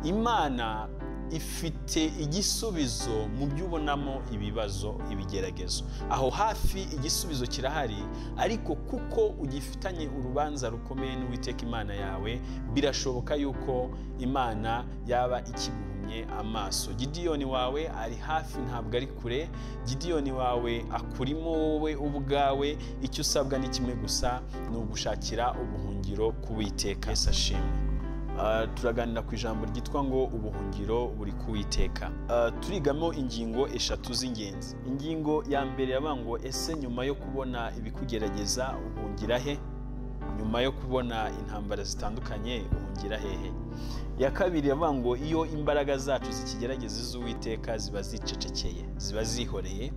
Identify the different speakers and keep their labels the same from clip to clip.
Speaker 1: imana ifite igisubizo mu byo ubonamo ibibazo ibigeragezo aho hafi igisubizo kirahari ariko kuko ugifitanye urubanza rukomeye n'uwiteka imana yawe birashoboka yuko imana yaba ikiguhumye amaso gidiyoni wawe ari hafi ntabwo ari kure gidiyoni wawe akurimo wowe ubwawe icyo usabwa ni kimwe gusa ni ugushakira ubuhungiro k'uwiteka ese ashimwe turaganira ku ijambo ryitwa ngo ubuhungiro buri kuwiteka turigamo ingingo eshatu z'ingenzi ingingo ya mbere yavuga ngo ese nyuma yo kubona ibikugerageza uhungira he nyuma yo kubona intambara zitandukanye uhungira hehe ya kabiri yavuga ngo iyo imbaraga zacu zikigerageza iz'uwiteka ziba zicecekeye ziba zihoreye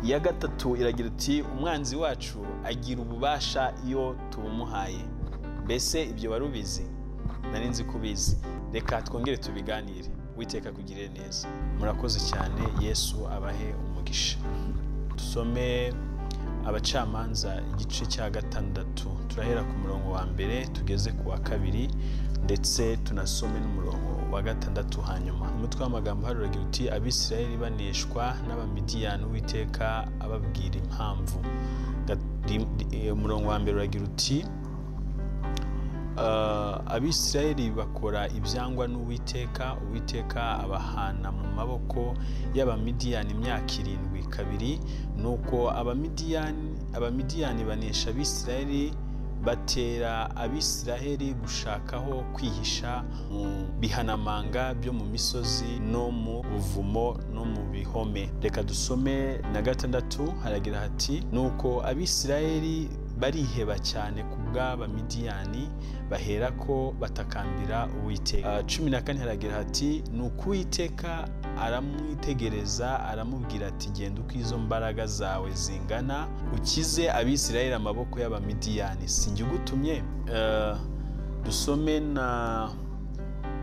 Speaker 1: iya gatatu iragira uti umwanzi wacu agira ububasha iyo tubumuhaye mbese ibyo wari ubizi nari nzi ko ubizi reka twongere tubiganire witeka kugirire neza murakoze cyane yesu abahe umugisha dusome abacamanza igice cya gatandatu turahera ku murongo wa mbere tugeze ku wa kabiri ndetse tunasome n'umurongo wa gatandatu hanyuma umutwe w'amagambo haruragira uti abisirayeli baneshwa n'abamidiyani witeka ababwira impamvu umurongo wa mbere uragira uti abisirayeli bakora ibyangwa n'uwiteka uwiteka abahana mu maboko y'abamidiyani imyaka irindwi kabiri ni uko abamidiyani banesha abisirayeli batera abisiraheli gushakaho kwihisha mu bihanamanga byo mu misozi no mu buvumo no mu bihome reka dusome na gatandatu haragira hati nuko abisiraheli bariheba cyane ku bw'abamidiyani bahera ko batakambira uwiteka cumi na kane haragira hati ni uko uwiteka aramwitegereza aramubwira ati genda uko izo mbaraga zawe zingana ukize abisiraheli amaboko y'abamidiyani si njye ugutumye dusome na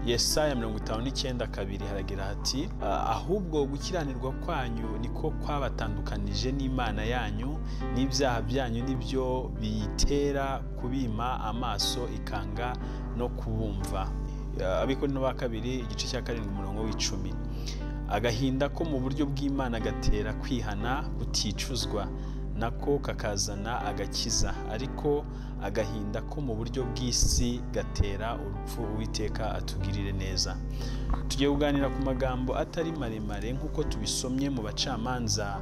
Speaker 1: yesaya mirongo itanu n'icyenda kabiri haragira hati ahubwo gukiranirwa kwanyu niko kwabatandukanije n'imana yanyu n'ibyaha byanyu nibyo biyitera kubima amaso ikanga no kubumva abikora n'uwa kabiri igice cya karindwi umurongo w'icumi agahinda ko mu buryo bw'imana gatera kwihana kuticuzwa nako kakazana agakiza ariko agahinda ko mu buryo bw'isi gatera urupfu uwiteka atugirire neza tugiye kuganira ku magambo atari maremare nk'uko tubisomye mu bacamanza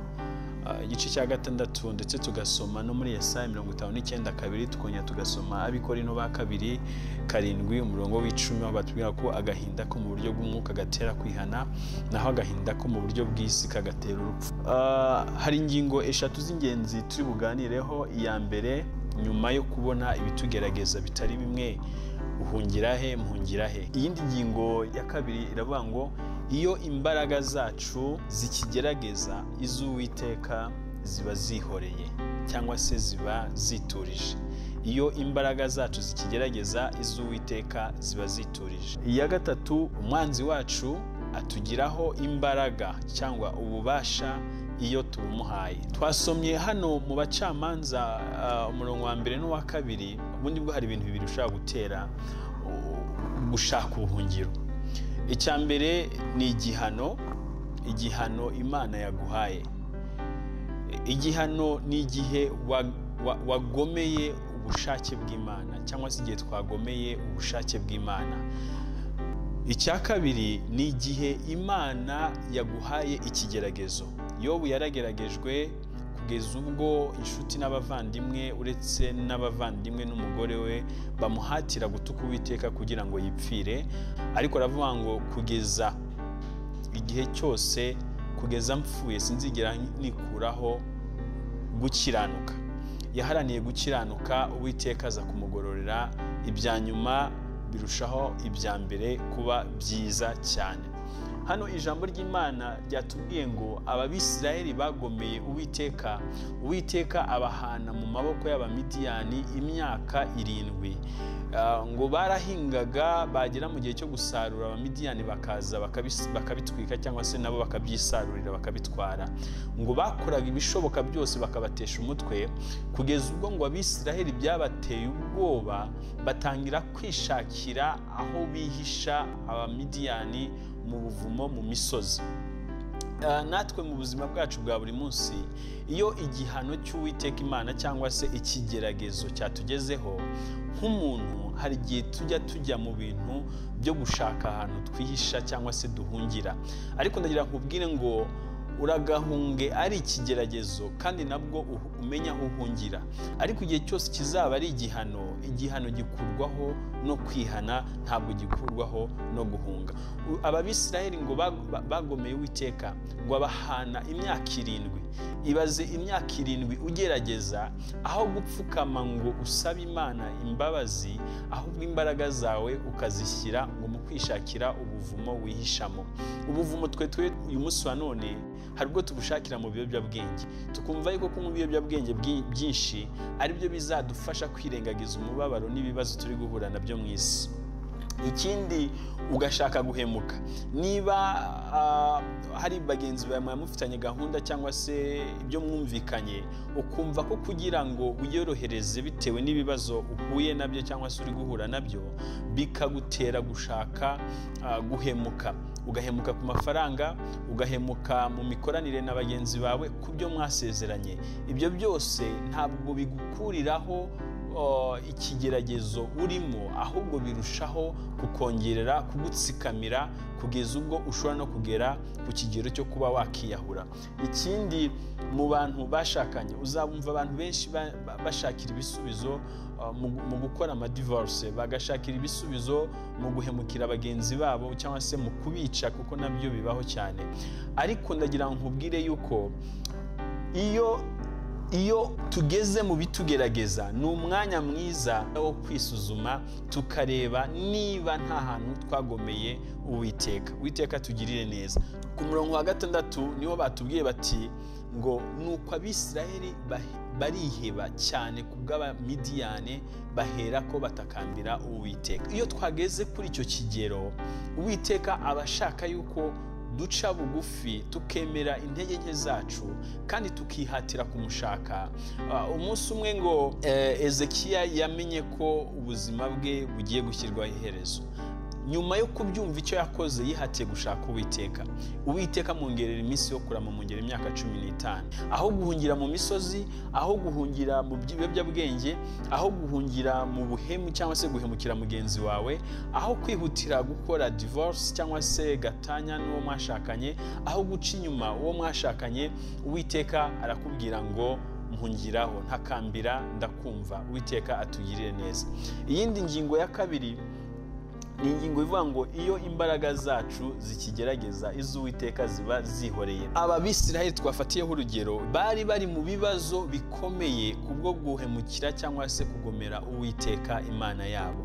Speaker 1: igice cya gatandatu ndetse tugasoma no muri Yesaya mirongo itanu n'icyenda kabiri tukongera tugasoma abikorino ba kabiri karindwi umurongo w'icumi aho batubwira ko agahinda ko mu buryo bw'umwuka gatera kwihana naho agahinda ko mu buryo bw'isi kagatera urupfu hari ingingo eshatu z'ingenzi turi buganireho iya mbere nyuma yo kubona ibitugerageza bitari bimwe uhungira he muhungira he iyindi ngingo ya kabiri iravuga ngo iyo imbaraga zacu zikigerageza iz'uwiteka ziba zihoreye cyangwa se ziba ziturije iyo imbaraga zacu zikigerageza iz'uwiteka ziba ziturije iya gatatu umwanzi wacu atugiraho imbaraga cyangwa ububasha iyo tubumuhaye twasomye hano mu bacamanza umurongo wa mbere n'uwa kabiri ubundi bwo hari ibintu bibiri ushobora gutera gushaka ubuhungiro icya mbere ni igihano igihano imana yaguhaye igihano ni igihe wagomeye ubushake bw'imana cyangwa se igihe twagomeye ubushake bw'imana icya kabiri ni igihe imana yaguhaye ikigeragezo yobu yarageragejwe kugeza ubwo inshuti n'abavandimwe uretse n'abavandimwe n'umugore we bamuhatira gutuka uwiteka kugira ngo yipfire ariko aravuga ngo kugeza igihe cyose kugeza mpfuye sinzigera nikuraho gukiranuka yaharaniye gukiranuka uwiteka aza kumugororera ibya nyuma birushaho ibya mbere kuba byiza cyane hano ijambo ry'imana ryatubwiye ngo ababisirayeli bagomeye uwiteka uwiteka abahana mu maboko y'abamidiyani imyaka irindwi Ah, ngo barahingaga bagera mu gihe cyo gusarura abamidiyani bakaza bakabis- bakabitwika cyangwa se nabo bakabyisarurira bakabitwara ngo bakoraga ibishoboka byose bakabatesha umutwe kugeza ubwo ngo abisiraheli byabateye ubwoba batangira kwishakira aho bihisha abamidiyani mu buvumo mu misozi Ah, natwe mu buzima bwacu bwa buri munsi iyo igihano cy'uwiteka imana cyangwa se ikigeragezo cyatugezeho nk'umuntu hari igihe tujya tujya mu bintu byo gushaka ahantu twihisha cyangwa se duhungira ariko ndagira ngo nkubwire ngo uragahunge ari ikigeragezo kandi nabwo uhu- umenya aho uhungira ariko igihe cyose kizaba ari igihano igihano gikurwaho no kwihana ntabwo gikurwaho no guhunga U- ababisiraheli ngo bag- ba- bagomeye uwiteka ngo abahana imyaka irindwi ibaze imyaka irindwi ugerageza aho gupfukama ngo usabe imana imbabazi ahubwo imbaraga zawe ukazishyira ngo mu kwishakira ubuvumo wihishamo ubuvumo twe twe uyu munsi wa none hari ubwo tubushakira mu biyobyabwenge tukumva yuko kunywa ibiyobyabwenge bwi- byinshi ari byo bizadufasha kwirengagiza umubabaro n'ibibazo turi guhura nabyo mu isi ikindi ugashaka guhemuka niba ah, hari bagenzi bawe mwamufitanye gahunda cyangwa se ibyo mwumvikanye ukumva ko kugira ngo wiyorohereze bitewe n'ibibazo uhuye nabyo cyangwa se uri guhura nabyo bikagutera gushaka ah, guhemuka ugahemuka ku mafaranga ugahemuka mu mikoranire na bagenzi bawe ku byo mwasezeranye ibyo byose ntabwo bigukuriraho uh, ikigeragezo urimo ahubwo birushaho kukongerera kugutsikamira kugeza ubwo ushobora no kugera ku kigero cyo kuba wakiyahura ikindi mu bantu bashakanye uzabumva abantu benshi ba- ba- bashakira ibisubizo uh, mu- mu gukora amadivorce bagashakira ibisubizo mu guhemukira bagenzi babo cyangwa se mu kubica kuko nabyo bibaho cyane ariko ndagira ngo nkubwire yuko iyo iyo tugeze mu bitugerageza ni umwanya mwiza wo kwisuzuma tukareba niba nta hantu twagomeye uwiteka uwiteka tugirire neza ku murongo wa gatandatu niho batubwiye bati ngo nuko abisirayeli bahi- bariheba cyane ku bw'abamidiyane bahera ko batakambira uwiteka iyo twageze kuri icyo kigero uwiteka aba ashaka yuko duca bugufi tukemera intege nke zacu kandi tukihatira kumushaka Ah, umunsi umwe ngo eh, ezekiya yamenye ko ubuzima bwe bugiye gushyirwaho iherezo nyuma yo kubyumva icyo yakoze yihatiye gushaka uwiteka uwiteka amwongerera iminsi yo kurama amwongerera imyaka cumi n'itanu aho guhungira mu misozi aho guhungira mu biyobyabwenge aho guhungira mu buhemu cyangwa se guhemukira mugenzi wawe aho kwihutira gukora divorce cyangwa se gatanya n'uwo mwashakanye aho guca inyuma uwo mwashakanye uwiteka arakubwira ngo mpungiraho ntakambira ndakumva uwiteka atugirire neza iyindi ngingo ya kabiri ni ingingo ivuga ngo iyo imbaraga zacu zikigerageza iz'uwiteka ziba zihoreye aba bisiraheli twafatiyeho urugero bari bari mu bibazo bikomeye kubwo guhemukira cyangwa se kugomera uwiteka imana yabo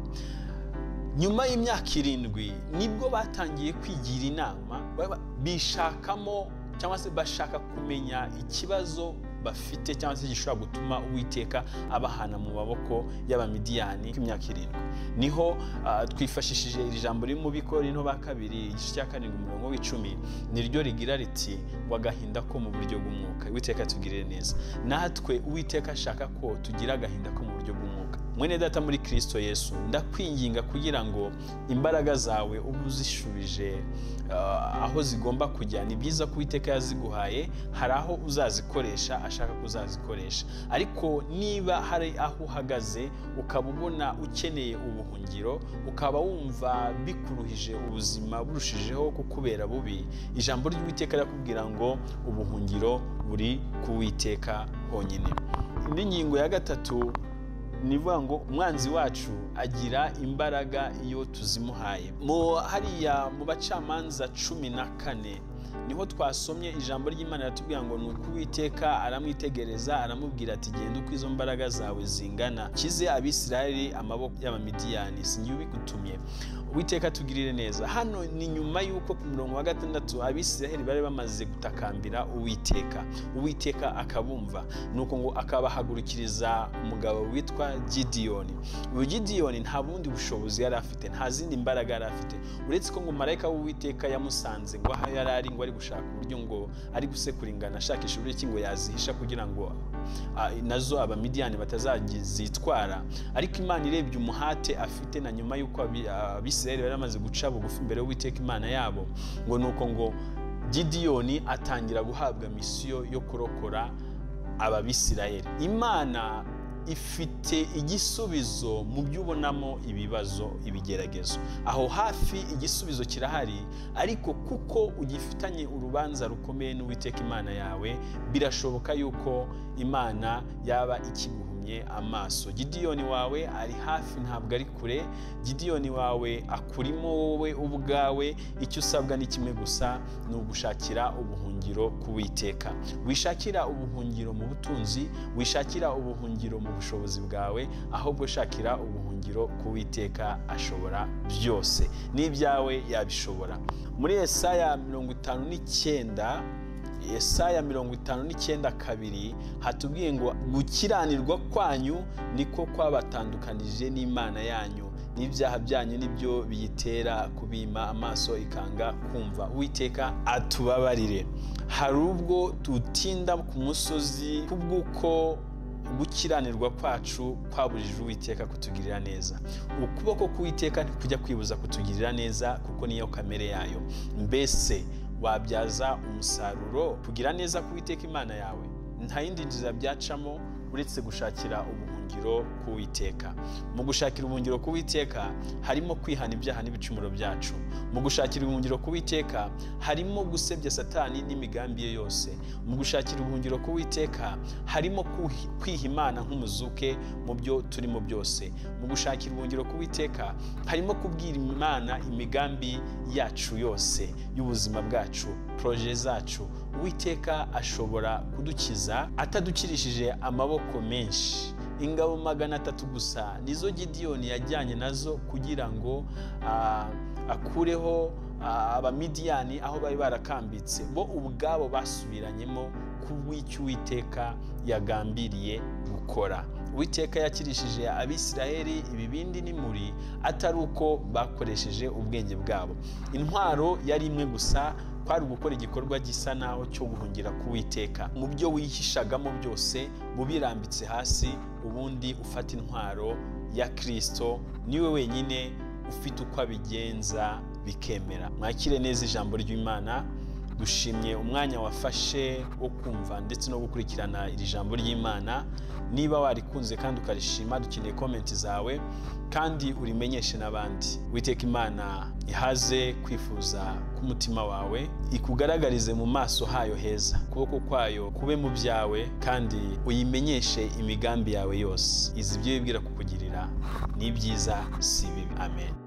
Speaker 1: nyuma y'imyaka irindwi nibwo batangiye kwigira inama baba- bishakamo cyangwa se bashaka kumenya ikibazo bafite cyangwa se gishobora gutuma uwiteka abahana mu maboko y'abamidiyani imyaka irindwi niho ah, twifashishije iri jambo riri mu biko rino ba kabiri igice cya karindwi umurongo w'icumi niryo rigira riti ngo agahinda ko mu buryo bw'umwuka uwiteka tugirire neza natwe uwiteka ashaka ko tugira agahinda ko mu buryo bw'umwuka mwene data muri kristo yesu ndakwinginga kugira ngo imbaraga zawe ube uzishubije ah, aho zigomba kujya ni byiza ko uwiteka yaziguhaye hari aho uzazikoresha ashaka ko uzazikoresha ariko niba hari aho uhagaze ukaba ubona ukeneye ubuhungiro ukaba wumva bikuruhije ubuzima burushijeho kukubera bubi ijambo ry'uwiteka rirakubwira ngo ubuhungiro buri ku witeka honyine n'ingingo ya gatatu ni ukuvuga ngo umwanzi wacu agira imbaraga iyo tuzimuhaye mu hariya mu bacamanza cumi na kane niho twasomye ijambo ry'imana riratubwira ngo ni uko uwiteka aramwitegereza aramubwira ati genda uko izo mbaraga zawe zingana kize abisirayeli amaboko y'abamidiyani sinjye ubigutumye witeka tugirire neza hano ni nyuma y'uko ku murongo wa gatandatu abisiraheli bari bamaze gutakambira uwiteka uwiteka akabumva nuko ngo akabahagurikiriza umugabo witwa gidiyoni uyu gidiyoni nta bundi bushobozi yari afite nta zindi mbaraga yari afite uretse ko ngo marayika w'uwiteka yamusanze ngo aho yari ari ngo ari gushaka uburyo ngo ari gusekura ingano ashakisha uburyo ki ngo yazihisha kugira ngo ah, nazo abamidiyani batazazitwara ariko imana irebye umuhate afite na nyuma y'uko abi- abisirayeli bari bamaze guca bugufi imbere y'uwiteka imana yabo ngo ni uko ngo gidiyoni atangira guhabwa misiyo yo kurokora ababisirayeli imana ifite igisubizo mu byo ubonamo ibibazo ibigeragezo aho hafi igisubizo kirahari ariko kuko ugifitanye urubanza rukomeye n'uwiteka imana yawe birashoboka yuko imana yaba ikiguha yamuhumye amaso gidiyoni wawe ari hafi ntabwo ari kure gidiyoni wawe akurimo wowe ubwawe icyo usabwa ni kimwe gusa ni ugushakira ubuhungiro kuwiteka wishakira ubuhungiro mu butunzi wishakira ubuhungiro mu bushobozi bwawe ahubwo shakira ubuhungiro kuwiteka ashobora byose n'ibyawe yabishobora muri esaya mirongo itanu n'icyenda Yesaya mirongo itanu n'icyenda kabiri hatubwiye ngo gukiranirwa kwanyu niko kwabatandukanije n'imana yanyu n'ibyaha byanyu nibyo biyitera kubima amaso ikanga kumva uwiteka atubabarire hari ubwo tutinda ku musozi kubw'uko gukiranirwa kwacu kwabujije uwiteka kutugirira neza ukuboko k'uwiteka ntikujya kwibuza kutugirira neza kuko niyo kamere yayo mbese wabyaza umusaruro kugira neza k'uwiteka imana yawe nta yindi nzira byacamo uretse gushakira ubuhungiro k'uwiteka mu gushakira ubuhungiro k'uwiteka harimo kwihana ibyaha n'ibicumuro byacu mu gushakira ubuhungiro k'uwiteka harimo gusebya satani n'imigambi ye yose mu gushakira ubuhungiro k'uwiteka harimo kuhi- kwiha imana nk'umuzuke mu byo turimo byose mu gushakira ubuhungiro k'uwiteka harimo kubwira imana imigambi yacu yose y'ubuzima bwacu poroje zacu uwiteka ashobora kudukiza atadukirishije amaboko menshi ingabo magana atatu gusa nizo gidiyoni yajyanye nazo kugira ngo ah, akureho ah, abamidiyani aho bari barakambitse bo ubwabo basubiranyemo kubw'icyo uwiteka yagambiriye gukora uwiteka yakirishije abisiraheli ibibindi n'imuri atari uko bakoresheje ubwenge bwabo intwaro yari imwe gusa kwari ugukora igikorwa gisa naho cyo guhungira k'uwiteka mu byo wihishagamo byose bubirambitse hasi ubundi ufata intwaro ya kirisito niwe wenyine ufite uko abigenza bikemera mwakire neza ijambo ry'imana dushimye umwanya wafashe wo kumva ndetse no gukurikirana iri jambo ry'imana niba warikunze kandi ukarishima dukeneye komenti zawe kandi urimenyeshe n'abandi witeka imana ihaze kwifuza k'umutima wawe ikugaragarize mu maso hayo heza ukuboko kwayo kube mu byawe kandi uyimenyeshe imigambi yawe yose izi ibyo wibwira kukugirira ni ibyiza si bibi amen